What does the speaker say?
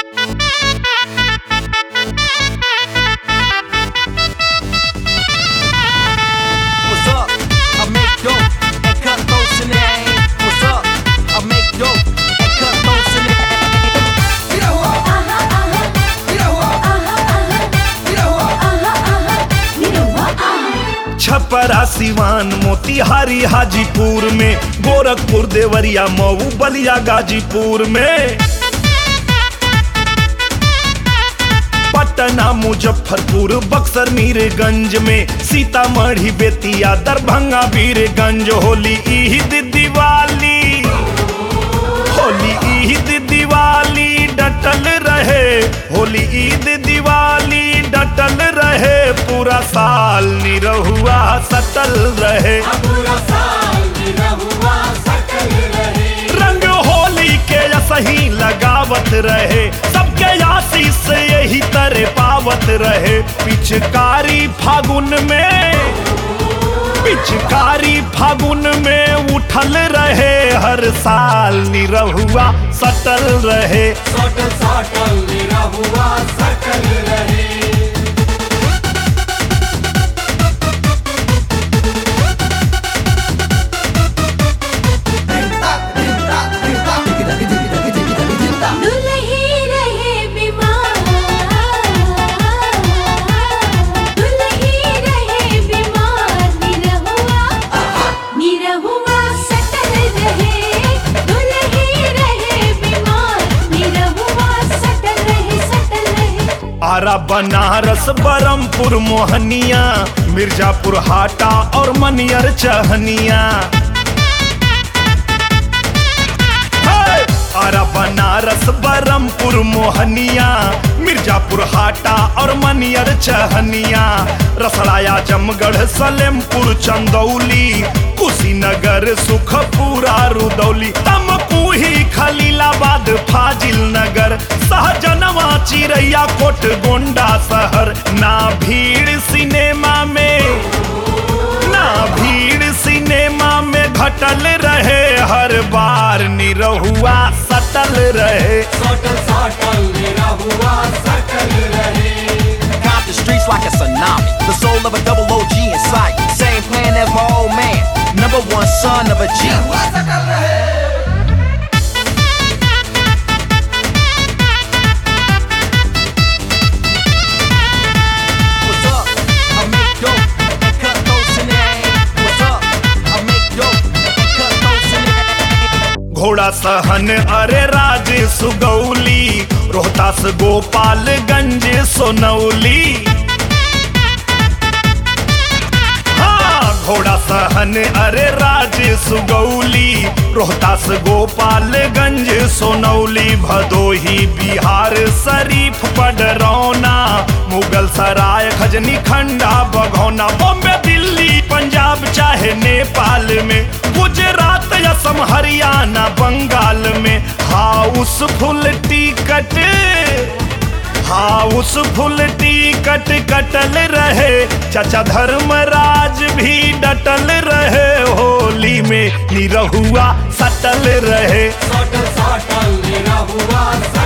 What's up? I make dope and cut throats in the aim. What's up? I make dope and cut throats in the Chhapra Siwan Motihari Hajipur में गोरखपुर देवरिया मऊ बलिया गाजीपुर में पटना मुजफ्फरपुर बक्सर मीरगंज में सीतामढ़ी बेतिया दरभंगा वीरगंज होली ईद दिवाली होली ईद दिवाली डटल रहे होली ईद दिवाली डटल रहे पूरा साल निरहुआ सटल रहे रंग होली के सही लगावत रहे सबके आशीष से यही तरह पावत रहे पिचकारी फागुन में पिचकारी फागुन में उठल रहे हर साल निरहुआ सटल रहे सटल सटल मेरा हुआ सटल रहे दुल्ही रहे बीमार दुल्ही रहे बीमार निरहुआ निरहुआ सटल रहे दुल्ही रहे बीमार निरहुआ सटल रहे सटल रहे आरा बनारस बरमपुर मोहनिया मिर्जापुर हाटा और मनियर चहनिया हे! आरा बनारस बरमपुर मोहनिया मिर्जापुर हाटा और मनियर चहनिया रसड़ाया जमगढ़ सलेमपुर चंदौली कुशीनगर सुखपुरा रुदौली तमकुही खलीलाबाद फाजिल नगर सहजनवा चिरैया कोट गोंडा शहर ना भीड़ सिनेमा में ना भीड़ सिनेमा में घटल रहे हर बार निरहुआ सटल रहे सटल सटल मेरा हुआ सटल रहे Cop the streets like a tsunami. The soul of a double OG in sight. Same plan as my old man. Number one son of a G. What's up? I make dope and cut throats in the aim. What's up? I make dope and cut throats in the aim. घोड़ा सहन अरे राज सुगौली रोहतास गोपालगंज सोनौली हाँ घोड़ा सहन अरे राज सुगौली रोहतास गोपालगंज सोनौली भदोही बिहार शरीफ पडरौना मुगल सराय खजनी खंडा बघौना बॉम्बे दिल्ली पंजाब चाहे नेपाल में गुजरात असम हरियाणा बंगाल में house full ticket house full ticket कटल रहे चाचा धर्मराज भी डटल रहे होली में निरहुआ सटल रहे सटल सटल मेरा हुआ सटल